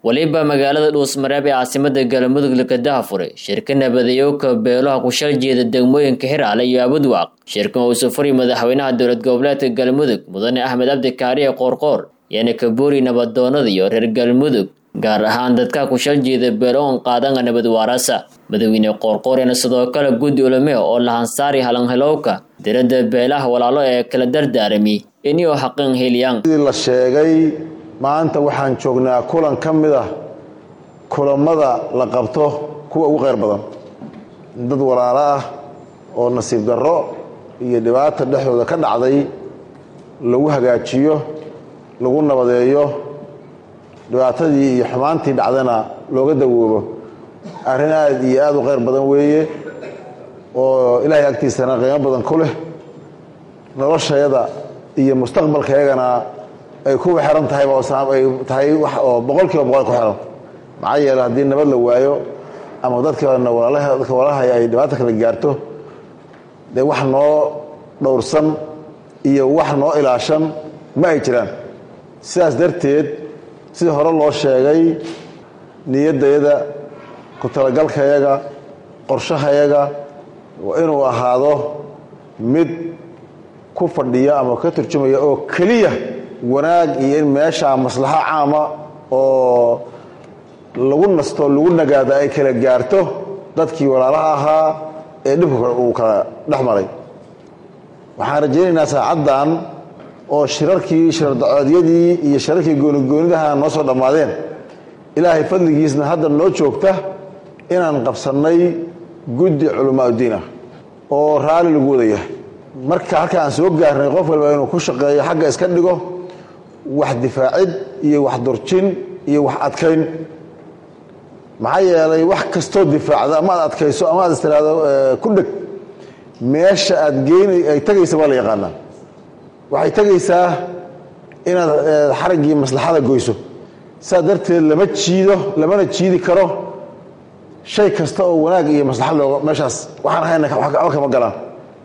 waliba magaalada dhuusmareeb ee caasimada galmudug lakadaha furay shirka nabadayowka beelaha ku shal jeeda degmooyinka xiraale iyo abudwaaq shirkan uu sufuri madaxweynaha dowlad goboleedka galmudug mudane axmed cabdi kaariye qoorqoor yaana kaboori nabadoonada iyo reer galmudug gaar ahaan dadka ku shal jeeda beeloon qaadanga nabad waarasa madaxweyne qoorqoorena sidoo kale guddi ulame oo lahansaari halanhelowka diradda beelaha walaalo ee kala dardaarami inuu xaqin heliyaan sidii la sheegay maanta waxaan joognaa kulan ka mid ah kulammada la qabto kuwa ugu khayr badan dad walaalo ah oo nasiib darro iyo dhibaata dhexdooda ka dhacday lagu hagaajiyo lagu nabadeeyo dhibaatadii iyo xumaantii dhacdana looga dawoobo arrin aad iyo aad u khayr badan weeye oo ilaahay agtiisana qiimo badan ku leh noloshayada iyo mustaqbalkayagana ay kuwa xiran tahay ay tahay wax oo boqol kiiba boqol ku xiran maxaa yeele haddii nabad la waayo ama dadkana walaalaha dadka walaalahay ay dhibaata kala gaarto dee wax noo dhowrsan iyo wax noo ilaashan ma ay jiraan sidaas darteed sida hore loo sheegay niyaddayada ku talagalkayaga qorshahayaga waa inuu ahaado mid ku fadhiya ama ka turjumaya oo keliya wanaag iyo in meeshaa maslaxo caama oo lagu nasto lagu nagaada ay kala gaarto dadkii walaalaha ahaa ee dhibka uu kala dhex maray waxaan rajaynaynaa saacaddan oo shirarkii shirardacoodyadii iyo shirarkii goonigoonidaha noo soo dhammaadeen ilaahay fadligiisna hadda noo joogta inaan qabsannay guddi culamaa uddiin ah oo raalli lagu wadaya marka halka aan soo gaarnay qof walba inuu ku shaqeeyo xagga iska dhigo wax difaacid iyo wax durjin iyo wax adkayn maxaa yeelay wax kastoo difaacda ama aad adkayso ama aad istiraado ku dheg meesha aad geynay ay tagaysa baa la yaqaanaa waxay tegaysaa inaad xaraggii maslaxada goyso sidaa darteed lama jiido lamana jiidi karo shay kasta oo wanaag iyo maslaxad looga meeshaas waxaan ahayna waxba kama galaan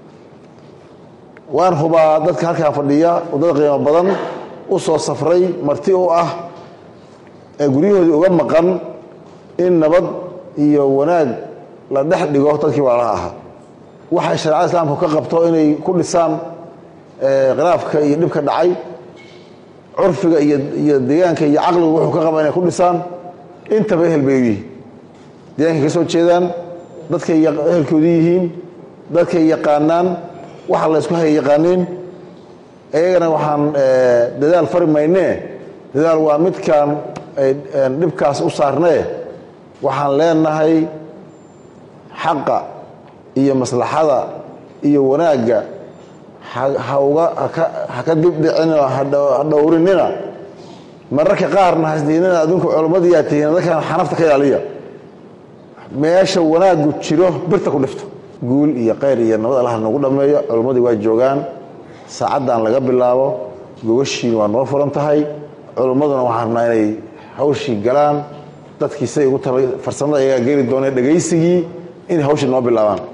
waan hubaa dadka halkaa fadhiya waddada qiimo badan u soo safray marti u ah ee guryahoodii uga maqan in nabad iyo wanaag la dhex dhigo dadkii walaalaha ahaa waxay shareecada islaamku ka qabto inay ku dhisaan khilaafka iyo dhibka dhacay curfiga iyo deegaanka iyo caqligu wuxuu ka qaba inay ku dhisaan intaba ehel bay u yihiin deegaankay ka soo jeedaan dadkay ehelkoodii yihiin dadkay yaqaanaan waxa la ysku haya yaqaaniin iyagana waxaan dadaal fari maynee dadaal waa midkaan dhibkaas u saarnee waxaan leenahay xaqa iyo maslaxada iyo wanaagga hauga ha ka dibdhicinoo ha dhowrinina mararka qaarna hasdiinina adinku culimmadiyaa tihiin dadkan xanafta ka ilaaliya meesha wanaaggu jiro birta ku dhifto guul iyo khayr iyo nabad allah nagu dhammeeyo culimmadii waa joogaan saacaddan laga bilaabo gogashiin waa noo furan tahay culimmaduna waxaan rabnaa inay hawshii galaan dadkii siday ugu tala farsamada ayagaa geli dooneen dhegaysigii inay hawshii noo bilaabaan